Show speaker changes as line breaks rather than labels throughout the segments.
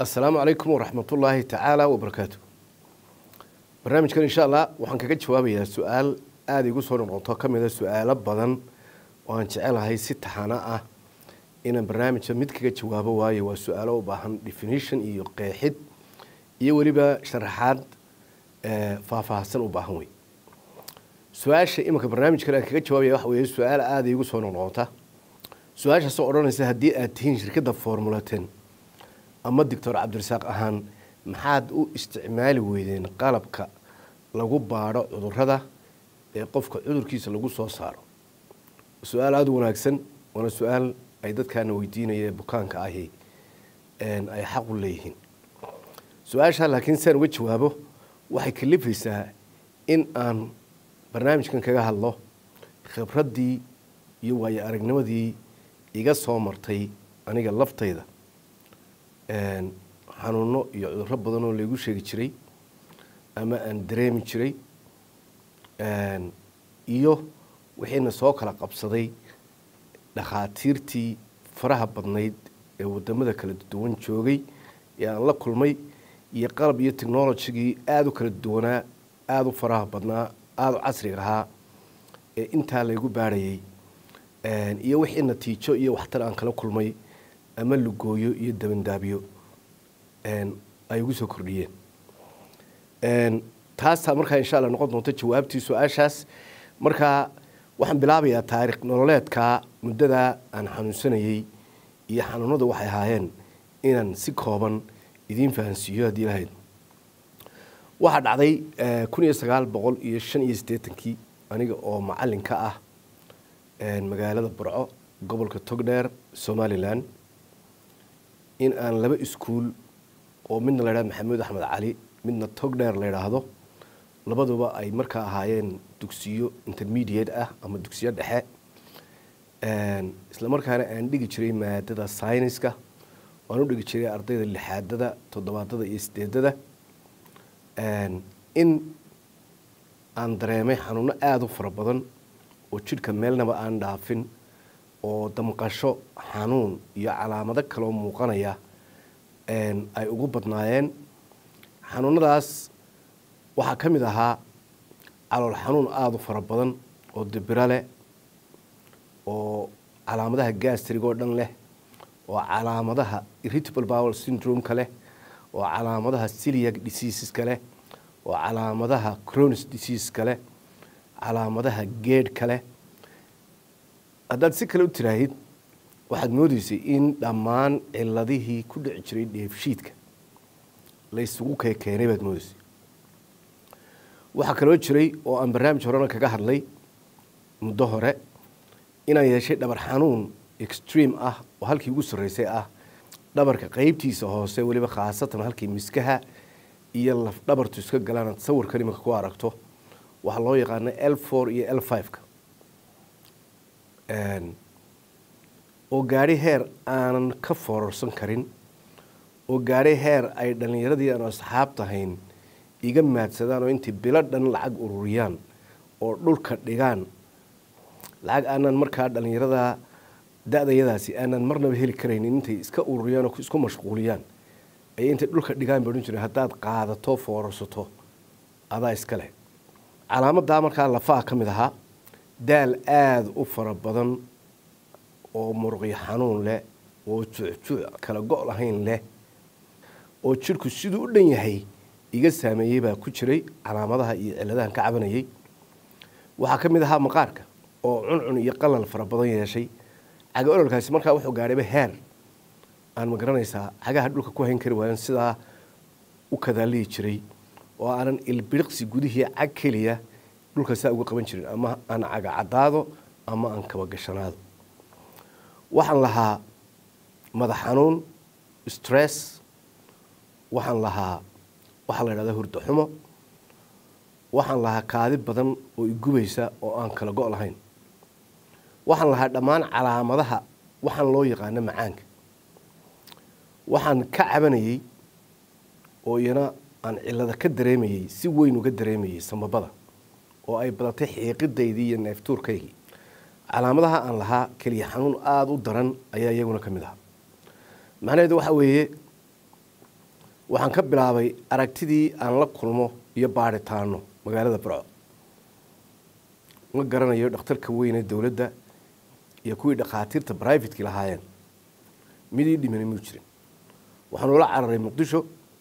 asalaamu calaykum waraxmatullaahi tacaala wabarakaatu barnaamijkan insha allah waxaan kaga jawaabayaa su-aal aada igu soo noqoto ka mida su-aalo badan oo aan jecelahay si taxano ah inaan barnaamijka mid kaga jawaabo waayo waa su-aalo u baahan definition iyo qeexid iyo weliba sharaxaad faahfaahsan u baahan wey su-aasha iminka barnaamijkan aan kaga jawaabaya waxa weeye su-aal aada igu soo noqnoqota su-aashaasoo odhanaysa haddii aad tihiin shirkadda formulaten ama doctor cabdirasaaq ahaan maxaad u isticmaali weydeen qalabka lagu baadho cudurada ee qofka cudurkiisa lagu soo saaro su-aal aada u wanaagsan waana su-aal ay dadkaana weydiinaya ee bukaanka ahi ay xaq u leeyihiin su-aashaa laakiin siaan uga jawaabo waxay kalifaysaa in aan barnaamijkan kaga hadlo khibraddii iyo waayo aragnimadii iga soo martay aniga laftayda xanuuno iyo cudurro badan oo laygu sheegi jiray ama aan dareemi jiray iyo wixiina soo kala qabsaday dhakhaatiirtii faraha badnayd ee wadamada kala duwan joogay ee aan la kulmay iyo qalab iyo technologigii aada u kala duwanaa aada u faraha badnaa aada u casriga ahaa ee intaa laygu baadhayay iyo wixii natiijo iyo waxtar aan kala kulmay ama lugooyo iyo dabandaabiyo ay ugu soo kordhiyeen taasaa markaa insha alla noqon doonta jawaabtii su-aashaas markaa waxaan bilaabayaa taarikh nololeedkaa muddadaa aan xanuunsanayey iyo xanuunadu waxay ahaayeen inaan si kooban idiin fahansiiyo haddii lahayd waxaa dhacday kun iyo sagaal boqol iyo shan iyo siddeetankii aniga oo macalin ka ah magaalada burco gobolka togdheer somalilan in aan laba iskuul oo midna la ydhahdo maxamuud axmed cali midna togdheer la ydhaahdo labaduba ay markaa ahaayeen dugsiyo intermediate ah ama dugsiyo dhexe isla markaana aan dhigi jiray maadada syniska waan u dhigi jiray ardayda lixaadada toddobaadada iyo sideedada in aan dareemay xanuuno aada u fara badan oo jidhka meelnaba aan dhaafin oo damqasho xanuun iyo calaamado kaloo muuqanaya ay ugu badnaayeen xanuunadaas waxaa ka mid ahaa calool xanuun aada u fara badan oo dibiro leh oo calaamadaha gastrig oo dhan leh oo calaamadaha irritable bowel syndrome-ka leh oo calaamadaha celiac diseaseska leh oo calaamadaha cronis diseaseska leh calaamadaha geedhka leh haddaad si kale u tiraahid waxaad moodeysay in dhammaan ciladihii ku dhici jiray dheefshiidka la ysugu keekeenay baad moodeysay waxaa kaloo jiray oo aan barnaamij horena kaga hadlay muddo hore inaan yeeshay dhabar xanuun extreme ah oo halkii ugu sarreysay ah dhabarka qeybtiisa hoose weliba khaasatan halkii miskaha iyo laf dhabartu iska galaanaad sawirkan iminka ku aragto waxaa loo yaqaana l four iyo l five-ka oo gaadhi heer aanan ka foorarsan karin oo gaadhi heer ay dhallinyaradii aan asxaab tahayn iga maadsadaan oo intay bilo dhan lacag ururiyaan oo dhulka dhigaan lacag aanan markaa dhallinyarada da-dayadaasi aanan marnaba heli karaynin intay iska ururiyaan oo isku mashquuliyaan ayay intay dhulka dhigaan ba odhan jireen haddaad qaadato foorarsato adaa iska leh calaamadaa markaa lafaha ka mid ahaa daal aada u fara badan oo muruqyo xanuun leh oo juucjuuc kala go' lahayn leh oo jidhku siduu u dhan yahay iga saameeyey baa ku jiray calaamadaha iyo ciladahan ka cabanayay waxaa ka mid ahaa maqaarka oo cuncun iyo qalal fara badan yeeshay caga ololkaasi markaa wuxuu gaadhayba heer aan ma garanaysaa cagaha dhulka ku hayn kari waayan sidaa u kadaalihi jiray oo aanan ilbiriqsi gudihii cag keliya dhulka saa uga qaban jirin ama aan caga caddaado ama aan kaba gashanaado waxaan lahaa madax xanuun stress waxaan lahaa waxaa la ydhahdaa hurdo xumo waxaan lahaa kaadi badan oo igubaysa oo aan kala go' lahayn waxaan lahaa dhammaan calaamadaha waxaan loo yaqaano macaanka waxaan ka cabanayey oo iyana aan cilada ka dareemayey si weyn uga dareemayey samabada oo ay badatay xiiqidaydii iyo neeftuurkaygii calaamadaha aan lahaa keliya xanuun aada u daran ayaa iyaguna ka mid ahaa macnaheedu waxa weeye waxaan ka bilaabay aragtidii aan la kulmo iyo baadhitaano magaalada burco ma garanayo dhakhtarka weyne dowladda iyo kuwii dhakhaatiirta brivatekii lahaayeen midii dhimani muu jirin waxaan ula cararay muqdisho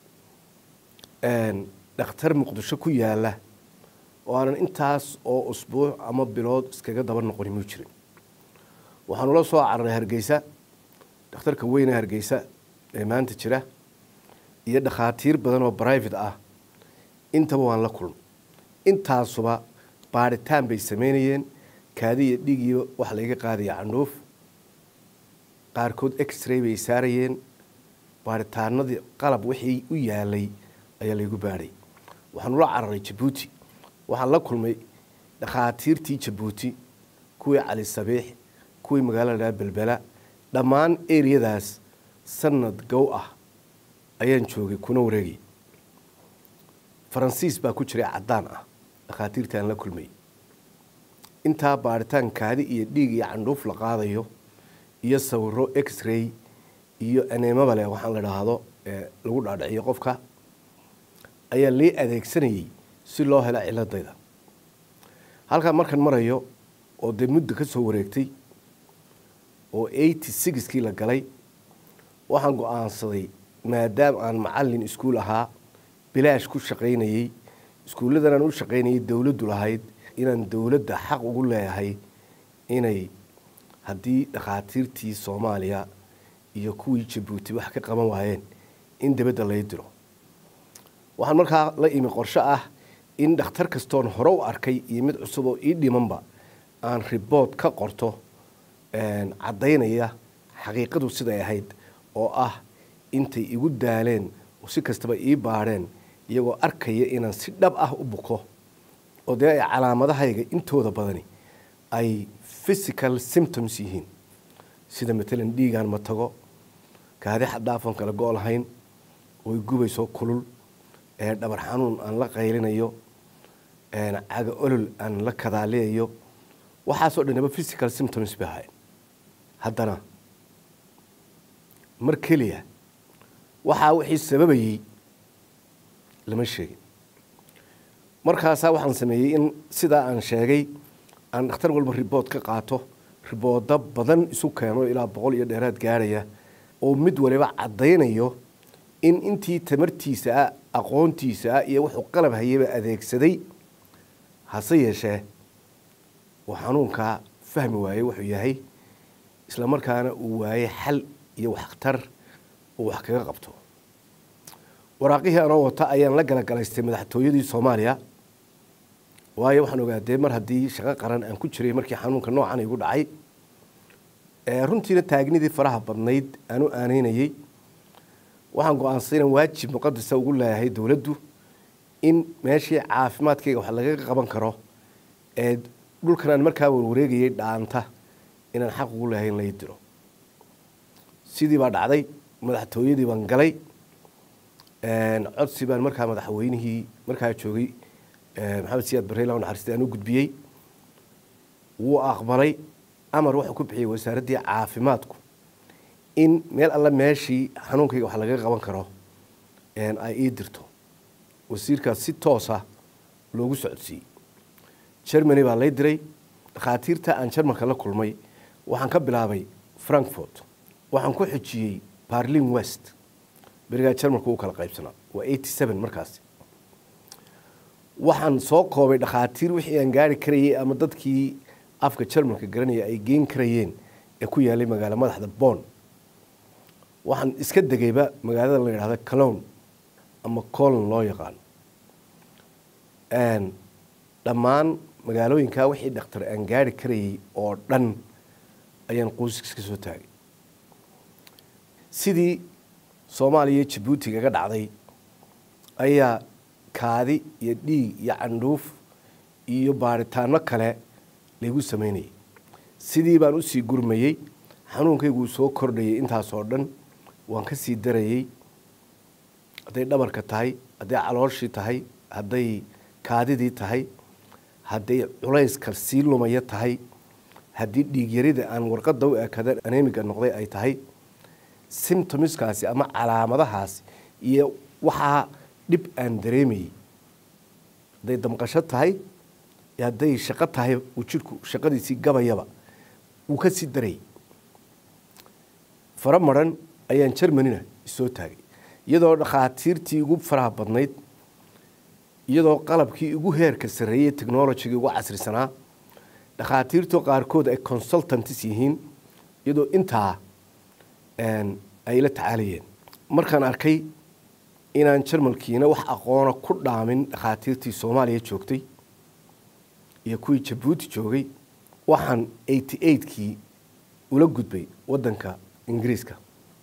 dhakhtar muqdisho ku yaala oo aanan intaas oo usbuuc ama bilood iskaga daba noqoni muu jirin waxaan ula soo cararay hargeysa dhakhtarka weyne hargeysa ee maanta jira iyo dhakhaatiir badan oo brivate ah intaba waan la kulmay intaasuba baadhitaan bay sameynayeen kaadi iyo dhiigiiba wax layga qaadaya candhuuf qaarkood x-ray bay saarayeen baadhitaanadii qalab wixii u yaalay ayaa laygu baadhay waxaan ula cararay jabuuti waxaan la kulmay dhakhaatiirtii jabuuti kuwii cali sabiix kuwii magaalada belbela dhammaan eriyadaas sanad gow ah ayaan joogay kuna wareegay faransiis baa ku jiray caddaan ah dhakhaatiirta aan la kulmay intaa baadhitaan kaadi iyo dhiig iyo candhuuf la qaadayo iyo sawiro x-ray iyo aneemaba leh waxaan la dhaahdo lagu dhaadhiciyo qofka ayaa lii adeegsanayay si loo helo ciladayda halkaa markaan marayo oo dee muddo ka soo wareegtay oo eighty sixkii la galay waxaan go-aansaday maadaama aan macalin iskuul ahaa bilaash ku shaqaynayey iskuulladan aan u shaqaynayay dowladdu lahayd inaan dowladda xaq ugu leeyahay inay haddii dhakhaatiirtii soomaaliya iyo kuwii jabuuti wax ka qaban waayeen in dibadda lay diro waxaan markaa la imi qorsho ah in dhakhtar kastoon hore u arkay iyo mid cusub oo ii dhimanba aan ribood ka qorto caddaynaya xaqiiqadu siday ahayd oo ah intay igu daaleen oo si kastaba ii baadheen iyagoo arkaya inaan si dhab ah u buko oo dee ay calaamadahayga intooda badani ay physical symptoms yihiin sida matalan dhiigaan ma tago kaadi xadhaafan kala go' lahayn oo i gubayso kulul dhabar xanuun aan la qaylinayo caga olol aan la kadaaliyayo waxaasoo dhanaba physical symptoms bay ahayn haddana mar keliya waxaa wixii sababayey lama sheegin markaasaa waxaan sameeyey in sidaa aan sheegay aan dhakhtar walba ribood ka qaato riboodo badan isu keeno ilaa boqol iyo dheeraad gaarhaya oo mid waliba caddaynayo in intii tamartiisa ah aqoontiisa ah iyo wuxuu qalab hayaba adeegsaday hase yeeshee uu xanuunkaa fahmi waayey wuxuu yahay isla markaana uu waayey xal iyo waxtar uu wax kaga qabto waraaqihii anoo wata ayaan la galagalaystay madaxtooyadii soomaaliya waayo waxaan ogaadee mar haddii shaqo qaran aan ku jiray markii xanuunka noocan igu dhacay runtiina taagnidii faraha badnayd aan u aanaynayey waxaan go-aansaday inaan waajib muqadasa ugu leeyahay dowladdu in meeshii caafimaadkayga wax lagaga qaban karo ee dhulkan aan markaa warwareegayay dhaanta inaan xaq ugu leeyahay in lai diro sidii baa dhacday madaxtooyadii baan galay codsi baan markaa madaxweynihii markaa joogay maxamed siyaad barreyla naxariista aan u gudbiyey wuu aqbalay amar wuxuu ku bixiyey wasaaraddii caafimaadku in meel alla meeshii xanuunkayga wax lagaga qaban karo ay ii dirto wasiirkaas si toosa loogu socodsiiyey germany baa lay diray dhakhaatiirta aan jarmalka la kulmay waxaan ka bilaabay frankfort waxaan ku xijiyey barlin west berigaa jarmalka uu kala qaybsanaa waa eighty seven markaasi waxaan soo koobay dhakhaatiir wixii aan gaari karayay ama dadkii afka jarmalka garanaya ay geen karayeen ee ku yaalay magaalo madaxda bon waxaan iska degayba magaalada la yidhahda calown ama colon loo yaqaano dhammaan magaalooyinkaa wixii dhakhtar aan gaari karayay oo dhan ayaan qoyskiis ka soo taagay sidii soomaaliya iyo jabuuti kaga dhacday ayaa kaadi iyo dhiig iyo candhuuf iyo baaritaano kale laygu sameynayay sidii baan usii gurmayey xanuunkayguu soo kordhayay intaasoo dhan waan ka sii darayey hadday dhabarka tahay hadday calooshii tahay hadday kaadidii tahay hadday culayska sii lumaya tahay haddii dhiigyarida aan warqadda u ekada anemiga noqday ay tahay symptomiskaasi ama calaamadahaasi iyo waxaa dhib aan dareemayey hadday damqasho tahay hadday shaqo tahay uu jidhku shaqadiisii gabayaba wuu ka sii darayay fara maran ayaan jermanina isoo taagay iyadoo dhakhaatiirtii ugu faraha badnayd iyadoo qalabkii ugu heerka sarreeyey technologigii ugu casrisanaa dhakhaatiirtu qaarkood ay consultants yihiin iyadoo intaa ay la tacaalayeen markaan arkay inaan jarmalkiina wax aqoona ku dhaamin dhakhaatiirtii soomaaliya joogtay iyo kuwii jabuuti joogay waxaan eighty eightkii ula gudbay waddanka ingiriiska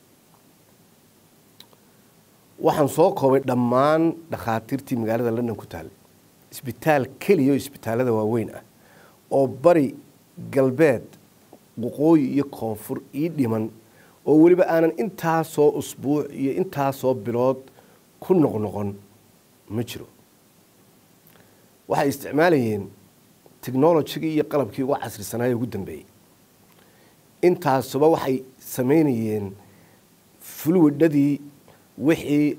waxaan soo koobay dhammaan dhakhaatiirtii magaalada london ku taallay isbitaal keliya oo isbitaallada waaweyn ah oo bari galbeed waqooyi iyo koonfur ii dhiman oo weliba aanan intaasoo usbuuc iyo intaasoo bilood ku noqnoqon ma jiro waxay isticmaalayeen technologigii iyo qalabkii ugu casrisanaaye ugu dambeeyey intaasuba waxay samaynayeen fluidadii wixii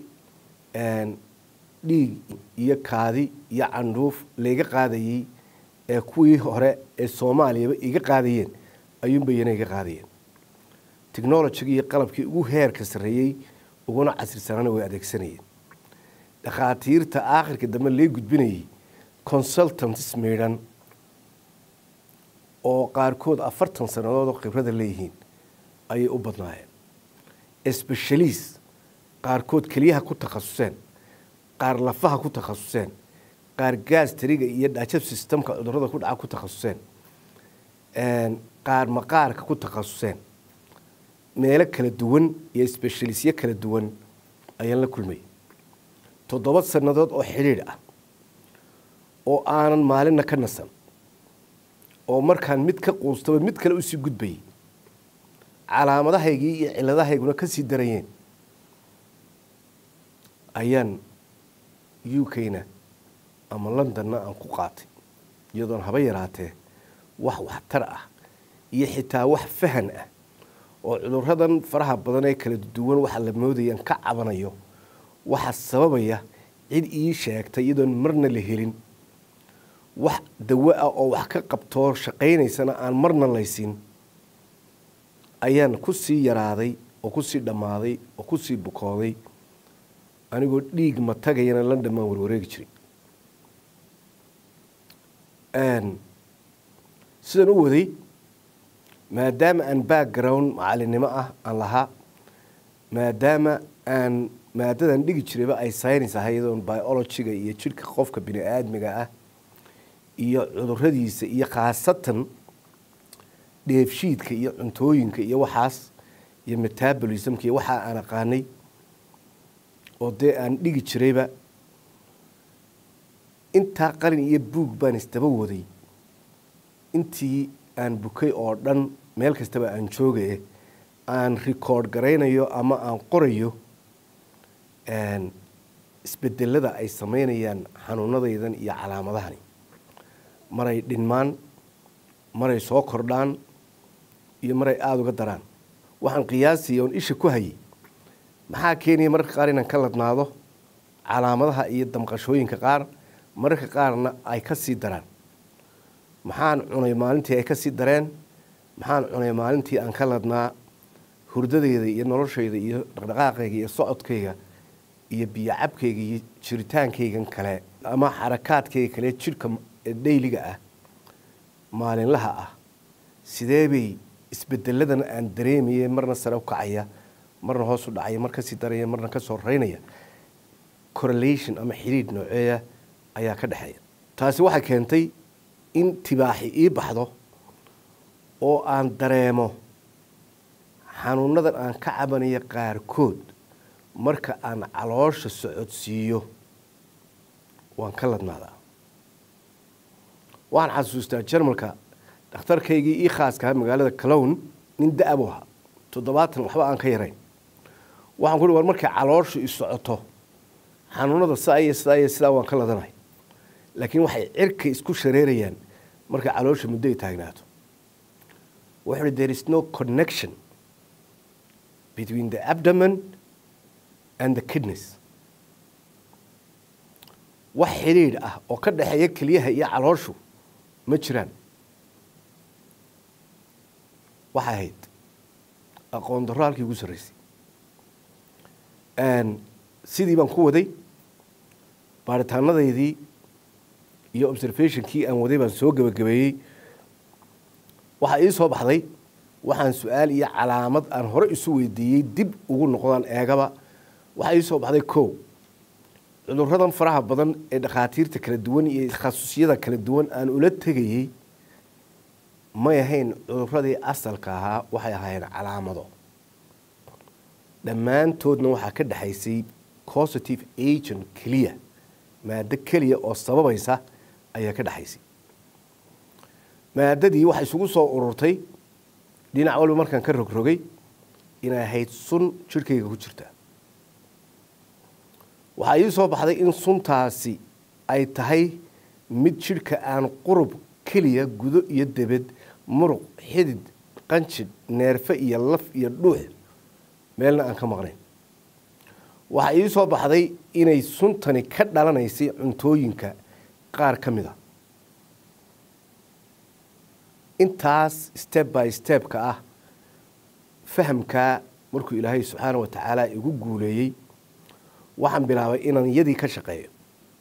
dhiig iyo kaadi iyo candhuuf layga qaadayey ee kuwii hore ee soomaaliyaba iga qaadayeen ayuunbayana iga qaadayeen technologigii iyo qalabkii ugu heerka sarreeyey uguna casrisanaana way adeegsanayeen dhakhaatiirta aakhirka dambe lee gudbinayay consultants miidhan oo qaarkood afartan sannadood oo khibrada leeyihiin ayay u badnaayeen specialist qaarkood keliyaha ku takhasuseen qaar lafaha ku takhasuseen qaar gaastariga iyo dhajab systemka cudurada ku dhaca ku takhasuseen qaar maqaarka ku takhasuseen meelo kala duwan iyo specialistyo kala duwan ayaan la kulmayay toddoba sannadood oo xidhiidh ah oo aanan maalinna ka nasan oo markaan mid ka quustaba mid kale usii gudbayay calaamadahaygii iyo ciladahayguna ka sii darayeen ayaan u k-na ama londonna aan ku qaatay iyadoon haba yaraatee wax waxtar ah iyo xitaa wax fahan ah oo cuduradan faraha badan ee kala duwan waxa la moodayaan ka cabanayo waxa sababaya cid ii sheegtay iyadoon marna la helin wax dawo ah oo wax ka qabtoo shaqaynaysana aan marna laysin ayaan ku sii yaraaday oo ku sii dhammaaday oo ku sii bukooday anigoo dhiig ma tagayana london baan warwareegi jiray sidaan u waday maadaama aan background macalinimo ah aan lahaa maadaama aan maadadan dhigi jirayba ay science ahay iyadoon biologiga iyo jidhka qofka bini aadmiga ah iyo cuduradiisa iyo khaasatan dheefshiidka iyo cuntooyinka iyo waxaas iyo metabolismka iyo waxaa aan aqaanay oo dee aan dhigi jirayba intaa qalin iyo buug baan isdaba waday intii aan bukay oo dhan meel kastaba aan joogaye aan record garaynayo ama aan qorayo isbedelada ay samaynayaan xanuunadaydan iyo calaamadahani maray dhinmaan maray soo kordhaan iyo maray aada uga daraan waxaan qiyaasaya oon isha ku hayay maxaa keenaya mararka qaar inaan ka ladnaado calaamadaha iyo damqashooyinka qaar mararka qaarna ay ka sii daraan maxaan cunay maalintii ay ka sii dareen maxaan cunay maalintii aan ka ladnaa hurdadeyda iyo noloshayda iyo dhaqdhaqaaqayga iyo socodkayga iyo biyo cabkayga iyo jiritaankaygan kale ama xarakaadkayga kale jidhka dhayliga ah maalinlaha ah sidee bay isbedeladan aan dareemaye marna sare u kacaya marna hoos u dhacaya mar kasii daraya marna kasoo raynaya correlation ama xidhiidh nooceeya ayaa ka dhexeeya taasi waxay keentay in tibaaxi ii baxdo oo aan dareemo xanuunadan aan ka cabanayo qaarkood marka aan caloosha socodsiiyo waan ka ladnaadaa waxaan xasuustaa jarmalka dhakhtarkaygii ii khaaskaha magaalada calown nin da-bu ahaa toddobaatan waxba aan ka yarayn waxaan ku war markay calooshu i socoto xanuunada sidaa iyo sidaa iyo sidaa waan ka ladanahay laakiin waxay cirka isku shareerayaan markay caloosha muddo ay taagnaato wuxuu uhi there is no connection between the abdomen and the kidneys wax xidhiidh ah oo ka dhexeeya keliyaha iyo calooshu ma jiraan waxay ahayd aqoon darro halkii ugu sarraysay sidii baan ku waday baaritaanadaydii iyo observationkii aan waday baan soo gebagabeeyey waxaa ii soo baxday waxaan su-aal iyo calaamad aan hore isu weydiiyey dib ugu noqdaan eegaba waxaa ii soo baxday kow cuduradan faraha badan ee dhakhaatiirta kala duwan iyo takhasusyada kala duwan aan ula tegayey may ahayn cuduradii asalka ahaa waxay ahaayeen calaamado dhammaantoodna waxaa ka dhexaysay positive agent keliya maado keliya oo sababaysa ayaa ka dhexaysay maadadii waxay isugu soo ururtay dhinac walba markaan ka rogrogay inay ahayd sun jidhkayga ku jirta waxaa ii soo baxday in suntaasi ay tahay mid jidhka aan qurub keliya gudo iyo debed muruq xidid qanjidh neerfe iyo laf iyo dhuux meelna aan ka maqnayn waxaa ii soo baxday inay suntani ka dhalanaysay cuntooyinka qaar ka mid a intaas step by stepka ah fahamkaa markuu ilaahay subxaana wa tacaala igu guuleeyey waxaan bilaabay inaan yadii ka shaqeeyo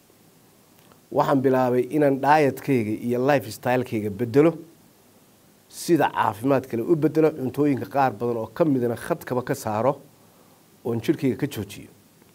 waxaan bilaabay inaan dhaayadkayga iyo life stylekayga bedelo sida caafimaad kale u bedelo cuntooyinka qaar badan oo ka midna khadkaba ka saaro oon jidhkayga ka joojiyo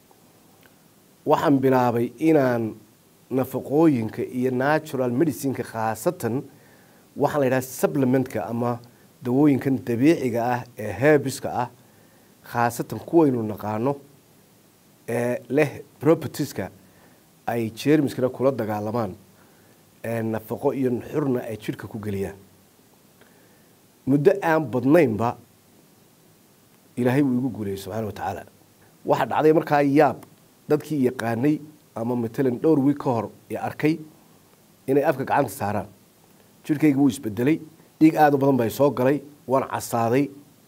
waxaan bilaabay inaan nafaqooyinka iyo natural medicineka khaasatan waxaa la yidhaha supplementka ama dawooyinkan dabiiciga ah ee herbiska ah khaasatan kuwaynu naqaano ee leh propertieska ay jermiskana kula dagaalamaan nafaqo iyo nuxurna ay jidhka ku geliyaan muddo aan badnaynba ilaahay wuu igu guuleeyey subxaana wa tacaala waxaa dhacday markaa yaab dadkii yaqaanay ama matalan dhowr wiig ka hor ee arkay inay afka gacanta saaraan jidhkayga wuu isbedelay dhiig aada u badan baa soo galay waan casaaday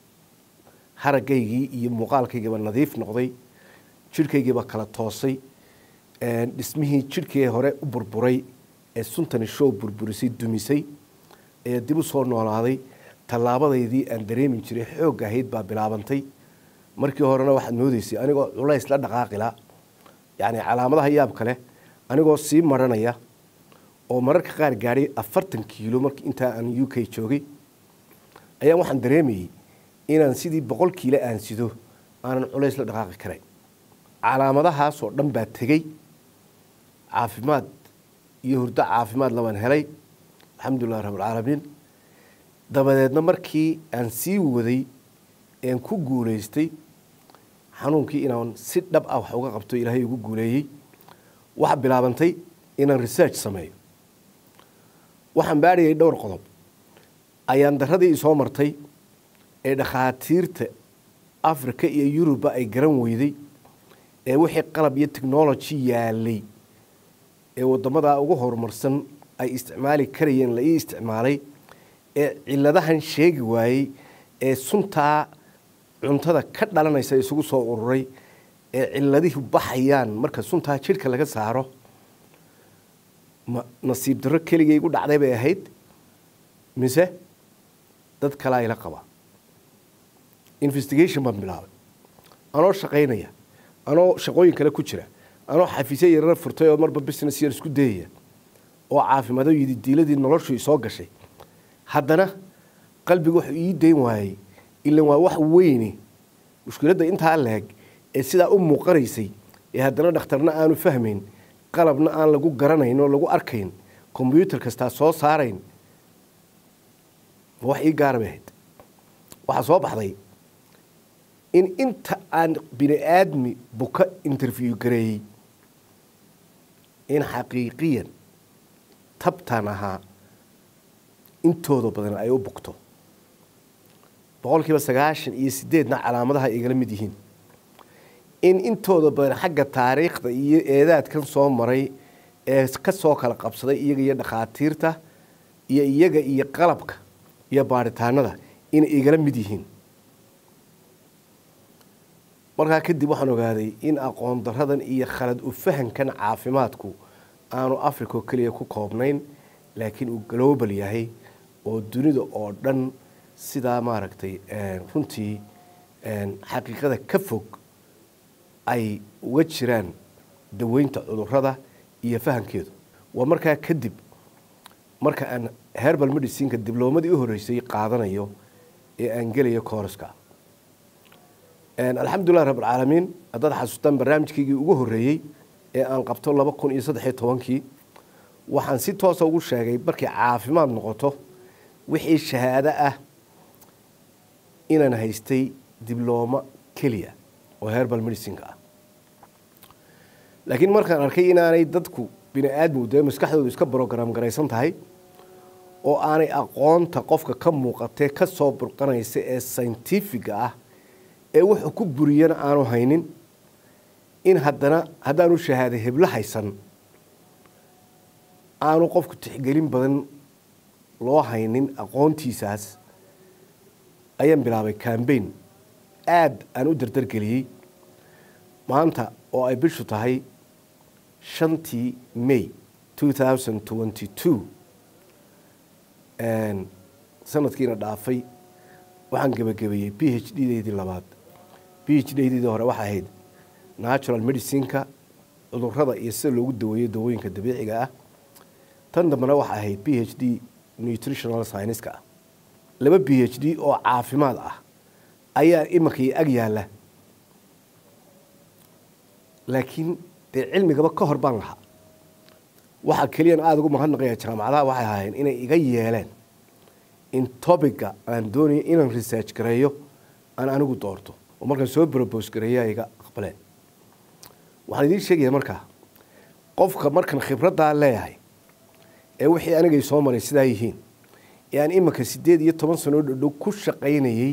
haragaygii iyo muuqaalkaygiiba nadiif noqday jidhkaygiiba kala toosay dhismihii jidhkii hore u burburay ee suntani show burburisay dumisay ee dib u soo noolaaday tallaabadaydii aan dareemi jiray xoog ahayd baa bilaabantay markii horena waxaad moodeysay anigoo culays la dhaqaaqila yacni calaamadaha yaabka leh anigoo sii maranaya oo mararka qaar gaadhay afartan kiilo mark intaa aan u k joogay ayaan waxaan dareemayey inaan sidii boqol kiilo aan sido aanan culays la dhaqaaqi karayn calaamadahaasoo dhan baa tegey caafimaad iyo hurdo caafimaad labaan helay alxamdulilah rabbilcaalamiin dabadeedna markii aan sii waday een ku guulaystay xanuunkii inaan si dhab ah wax uga qabto ilaahay ugu guuleeyey waxaa bilaabantay inaan research sameeyo waxaan baadhayay dhowr qodob ayaan daradii isoo martay ee dhakhaatiirta africa iyo yuruba ay garan weyday ee wixii qalab iyo technology yaalay ee waddamadaa ugu horumarsan ay isticmaali karayeen la ii isticmaalay ee ciladahan sheegi waayey ee suntaa cuntada ka dhalanaysa isugu soo ururay ee ciladihi baxayaan marka suntaa jidhka laga saaro ma nasiib darro keligay igu dhacday bay ahayd mise dad kalaa ila qaba investigation baan bilaabay anoo shaqaynaya anoo shaqooyin kale ku jira anoo xafiisyo yarara furtay oo marba business yar isku dayaya oo caafimaado yidi diiladii noloshu isoo gashay haddana qalbiga wuxuu ii dayn waayey ilan waa wax weyne mushkiladda intaa leeg ee sidaa u muuqanaysay ee haddana dhakhtarna aanu fahmayn qalabna aan lagu garanayn oo lagu arkayn kombyuutar kastaa soo saarayn wax ii gaara bay ahayd waxaa soo baxday in inta aan bini aadmi buka interview gareeyey in xaqiiqiyan tabtan ahaa intooda badan ay u bugto boqol kiiba sagaashan iyo sideedna calaamadaha igala mid yihiin in intooda badan xagga taariikhda iyo eedaadkan soo maray ee ka soo kala qabsaday iyaga iyo dhakhaatiirta iyo iyaga iyo qalabka iyo baaritaanada inay igala mid yihiin markaa kadib waxaan ogaaday in aqoon daradan iyo khalad u fahankan caafimaadku aanu africa oo keliya ku koobnayn laakiin uu global yahay oo dunida oo dhan sidaa maaragtay runtii xaqiiqada ka fog ay uga jiraan daweynta cudurada iyo fahamkeedu waa markaa kadib marka aan herbal medicineka dibloomadii u horreysay qaadanayo ee aan gelayo kooraska alxamdulilah rabbilcaalamiin haddaad xasuustaan barnaamijkaygii ugu horreeyey ee aan qabto laba kun iyo saddex iyo tobankii waxaan si toosa ugu sheegay markay caafimaad noqoto wixii shahaado ah inaan haystay diblooma keliya oo herbal medicineka ah laakiin markaan arkay inaanay dadku bini aadmigu dee maskaxdoodu iska brogram garaysan tahay oo aanay aqoonta qofka ka muuqatee ka soo burqanaysa ee scientifiga ah ee wuxuu ku buriyana aanu haynin in haddana haddaanu shahaada heblo haysan aanu qofku tixgelin badan loo haynin aqoontiisaas ayaan bilaabay cambain aada aan u dardargeliyey maanta oo ay bishu tahay shantii may two thousand twenty two sanadkiina dhaafay waxaan gebagabeeyey b h d deydii labaad b h d deydii hore waxay ahayd natural medicineka cudurada iyo sida loogu daweeyo dawooyinka dabiiciga ah tan dambena waxay ahayd b h d nutritional scienska ah laba b h d oo caafimaad ah ayaa imankii ag yaalla laakiin dee cilmigaba ka hor baan lahaa waxaa keliyan aada ugu mahadnaqaya jaamacadaha waxay ahaayeen inay iga yeeleen in tobiga aan doonayo inaan research gareeyo aan anigu doorto oo markaan soo brobose gareeya iga aqbaleen waxaan idiin sheegaya markaa qofka markan khibraddaa leeyahay ee wixii anigay soo maray sidaa yihiin ee aan iminka siddeed iyo toban sanoo dhodhow ku shaqaynayey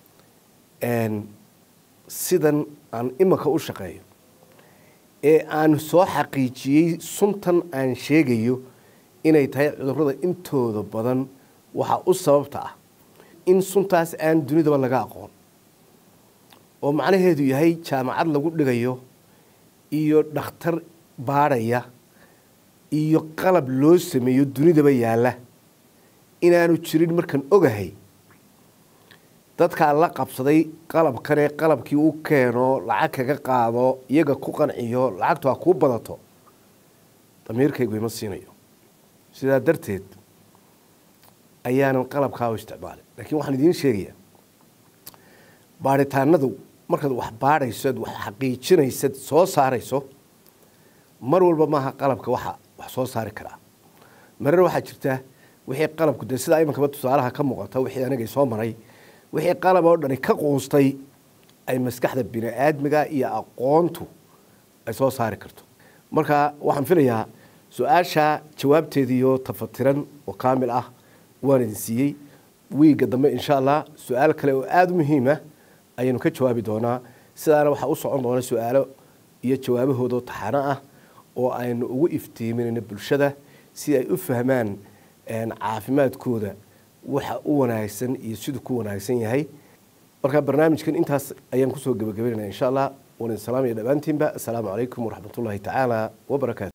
sidan aan iminka u shaqeeyo ee aan soo xaqiijiyey suntan aan sheegayo inay tahay cudurrada intooda badan waxaa u sababta ah in suntaas aan dunidaba laga aqoon oo macnaheedu yahay jaamacad lagu dhigayo iyo dhakhtar baadhaya iyo qalab loo sameeyo dunidaba yaalla inaanu jirin markaan ogahay dadkaa la qabsaday qalabkanee qalabkii u keeno lacag kaga qaado iyaga ku qanciyo lacagtu ha kuu badato damiirkaygu ima siinayo sidaa darteed ayaanan qalabkaa u isticmaalin laakiin waxaan idiin sheegayaa baadhitaanadu markaad wax baadhayso ad wax xaqiijinaysad soo saarayso mar walba maaha qalabka waxa wax soo saari karaa marar waxaa jirta wixii qalabku dee sidaa imankaba tusaalaha ka muuqata wixii anigay soo maray wixii qalab oo dhani ka quustay ay maskaxda bini aadmiga iyo aqoontu ay soo saari karto marka waxaan filayaa su-aasha jawaabteediiyo tafatiran oo kaamil ah waan idin siiyey wiigga dambe insha allah su-aal kale oo aada u muhiima ayaynu ka jawaabi doonaa sidaana waxaa u socon doona su-aalo iyo jawaabahoodoo taxano ah oo aynu ugu iftiiminayno bulshada si ay u fahmaan caafimaadkooda waxa u wanaagsan iyo siduu ku wanaagsan yahay marka barnaamijkan intaas ayaan kusoo gebagabeynaya insha allah waan idin salaamaya dhammaantiinba assalaamu calaykum waraxmat ullaahi tacaala wabarakaatu